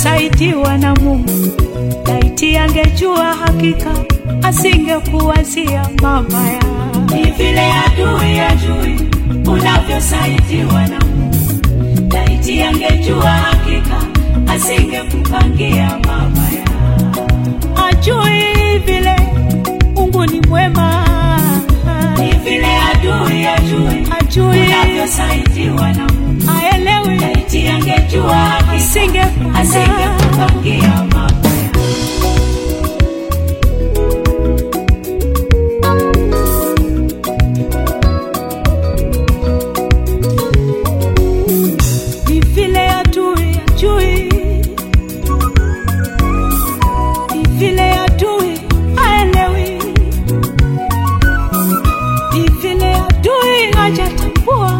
unavyosaidiwa na Mungu. Laiti angejua hakika asingekuwazia mabaya. Ni vile adui ajui unavyosaidiwa na Mungu. Laiti angejua hakika asingekupangia mabaya. Ajui vile Mungu ni mwema, Ni vile adui ajui ajui unavyosaidiwa na Mungu. aelewi, Laiti angejua hakika asingekupangia asingekupangia mabaya. ni vile adui ajui, ni vile adui aelewi, ni vile adui hajatambua,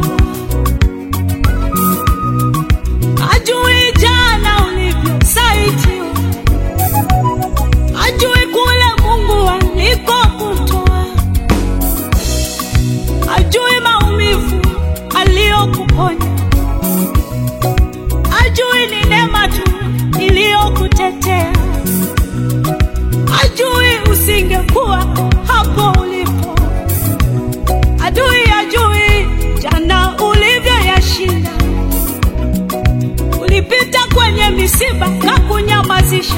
ajui jana ulivyosaidiwa, ajui kule Mungu alikokutoa, ajui maumivu aliyokuponya ajui ni neema tu iliyokutetea, ajui usingekuwa hapo ulipo, adui ajui jana ulivyoyashinda. Ulipita kwenye misiba na kunyamazisha,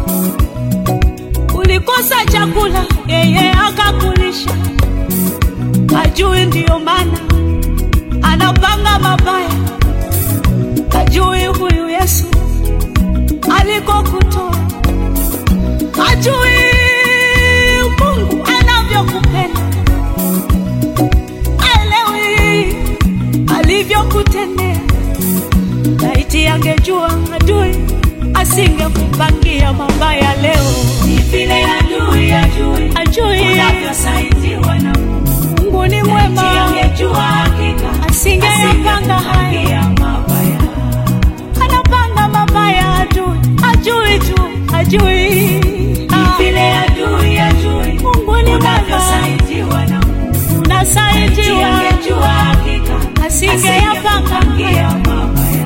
ulikosa chakula, yeye akakulisha. Ajui ndiyo maana anapanga mabaya ajui huyu Yesu alikokutoa, ajui Mungu anavyokupenda, aelewi alivyokutendea. Laiti angejua adui asingekupangia mabaya leo, Ni vile adui ajui ajui unavyosaidiwa na Mungu. Mungu ni Laiti mwema, angejua hakika asingeyapanga haya asingekupangia mabaya. anapanga mabaya adui, ajui tu, ajui Ah, vile adui ajui Mungu ni mwema, unavyosaidiwa na Mungu. unasaidiwa, Angejua hakika asingeyapanga asingekupangia haya, mabaya.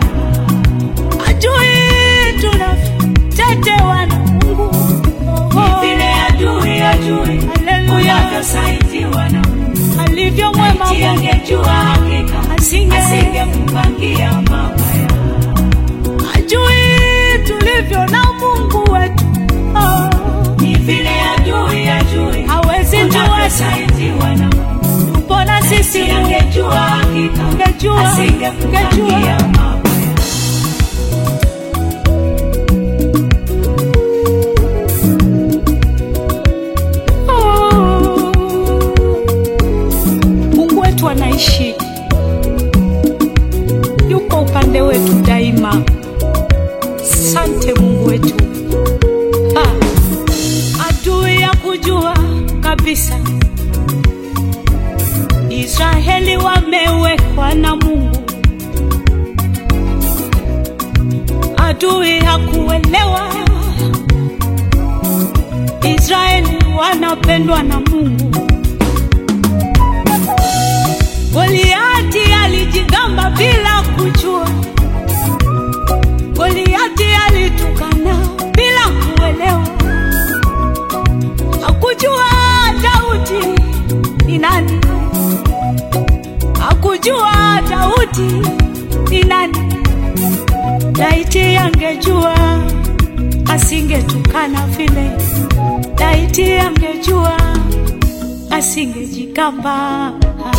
ajui tunavyotetewa na Mungu. Oh, Vile adui ajui Haleluya, unavyosaidiwa na Mungu. alivyo mwema Laiti Mungu, angejua hakika asinge asingekupangia mabaya. ajui tulivyo na Mungu wetu. Oh, Ni vile adui ajui hawezi jua unavyosaidiwa na Mungu. mbona sisi Laiti angejua hakika Angejua, asingekupangia angejua. mabaya. Oh. Mungu wetu anaishi, yuko upande wetu daima. Sante Mungu wetu. Ha. Adui ya kujua kabisa Israeli wamewekwa na Mungu. Adui hakuelewa Israeli wanapendwa na Mungu. Goliati alijigamba bila kujua, Goliati alitukana bila kuelewa, hakujua Daudi ni nani, hakujua Daudi ni nani. Laiti angejua asingetukana vile, laiti angejua asingejigamba.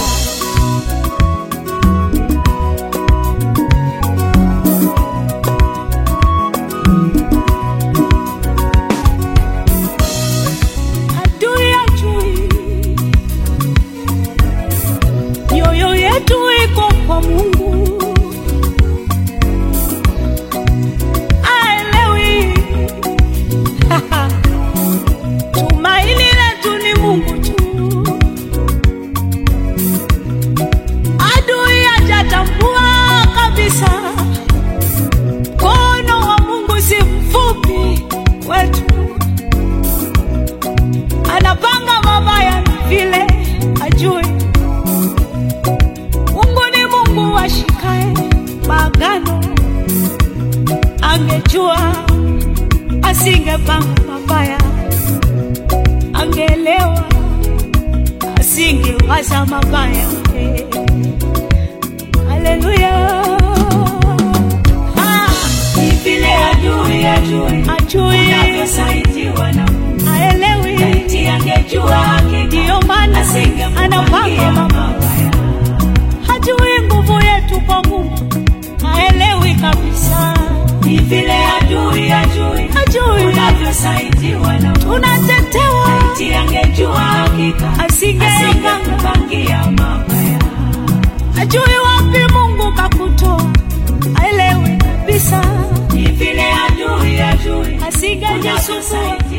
Adui ajui mioyo yetu iko kwa Mungu, aelewi tumaini letu ni Mungu tu. waza mabaya eh. haleluya Ah, Ni vile ajui ajui ajui unavyosaidiwa na Mungu. haelewi Laiti angejua hakika ndiyo maana anapanga asingempangia mama mabaya. hajui nguvu yetu kwa Mungu haelewi kabisa Ni vile ajui ajui hajui unavyosaidiwa na Mungu. tunatetewa Laiti angejua hakika asingepanga asingempangia mabaya. hajui wapi Mungu kakutoa haelewi kabisa Ni vile ajui ajui asingejisumbua